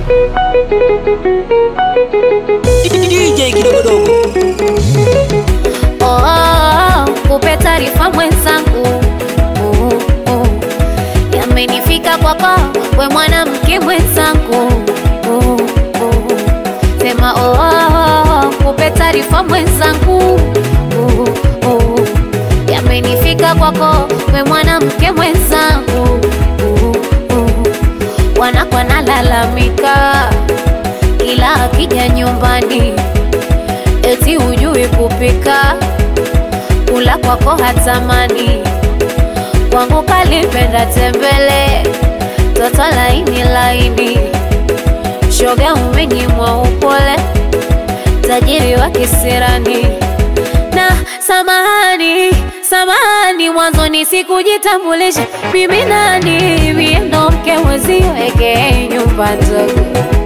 DJ kidogodogo Oh, oh, oh, kupe taarifa mwenzangu oh, oh. Yamenifika kwako we mwanamke mwenzangu oh, oh. Sema oh, oh, oh, kupe taarifa mwenzangu oh, oh. Yamenifika kwako we mwanamke mwenzangu oh, oh. Wanakwa nalalamika ila akija nyumbani eti hujui kupika, kula kwako hatamani, kwangu kalipenda tembele, toto laini laini, shoga umenyimwa upole, tajiri wa kisirani na samahani samahani, mwanzoni sikujitambulisha mimi nani, mie ndo mke mwezio eke nyumba ndogo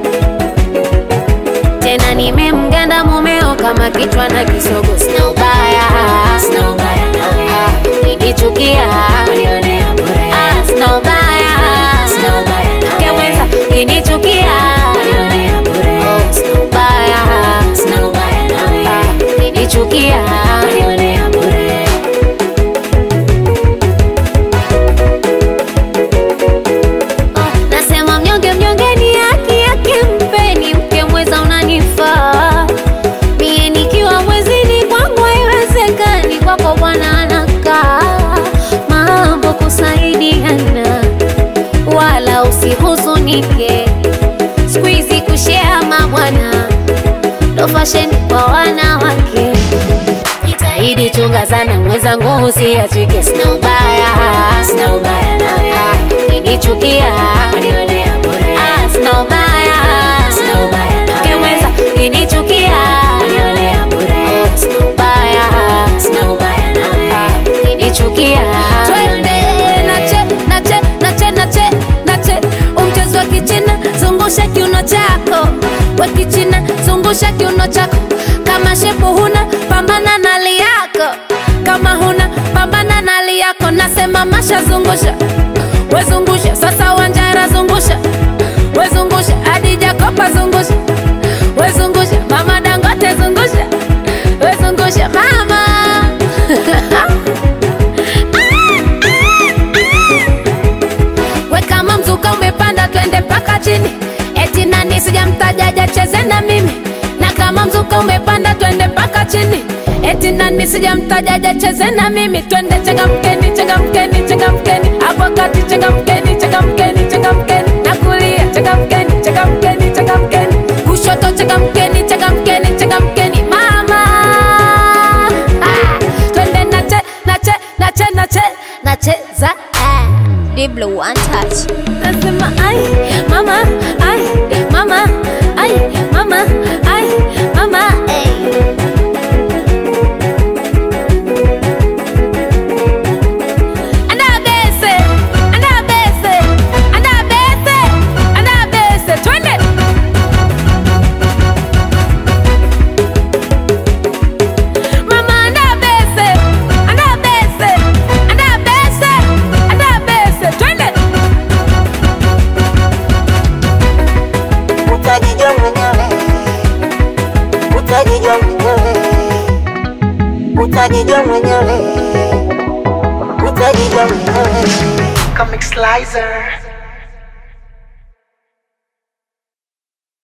tena nimemganda mumeo kama kichwa na kisogo, sina ubaya, sina ubaya nawe, nikichukia unionea bure, ah, sina ubaya, sina ubaya nawe, keweza kinichukia unionea bure, oh, sina ubaya, sina ubaya nawe, ah, kinichukia unionea bure. Nasema mnyonge mnyonge ni haki yake, mpeni mke mweza unanifaa mie nikiwa mwezini kwangu haiwezekani, kwako bwana anakaa mambo kusaidiana, wala usihuzunike, siku hizi kushea mabwana ndo fasheni kwa wanawake. Jitahidi chunga sana mwenzangu, usiachike, sina ubaya, sina ubaya nawe, kinichukia unionea bure, ah, sina ubaya, sina ubaya nawe, keweza kinichukia unionea bure, oh, sina ubaya, sina ubaya nawe, kinichukia twende nache nache nache nache nache umchezo wa kichina zungusha kiuno chako wa kichina zungusha kiuno chako kama shepu huna pambana na hali yako kama huna pambana na hali yako nasema masha zungusha wezungusha sasa wanjara zungusha wezungusha hadi jakopa zungusha wezungusha mama dangote zungusha wezungusha mama we kama mzuka umepanda twende mpaka chini eti nani sijamtajaja cheze na mimi na kama mzuka umepanda twende mpaka chini eti nani sijamtajaja cheze na mimi twende changamkeni changamkeni changamkeni hapo kati changamkeni changamkeni changamkeni na kulia changamkeni changamkeni changamkeni kushoto changamkeni changamkeni changamkeni mama ah, twende nache nache nache nache nacheza ah. Diblo one touch. Nasema ai mama ai mama ai mama ai mama ai. Anabese, anabese, anabese, anabese. Twende. Mama anabese, anabese, anabese, anabese. Twende. utajijua mwenyewe, utajijua mwenyewe, utajijua mwenyewe, utajijua mwenyewe. Comic Slicer.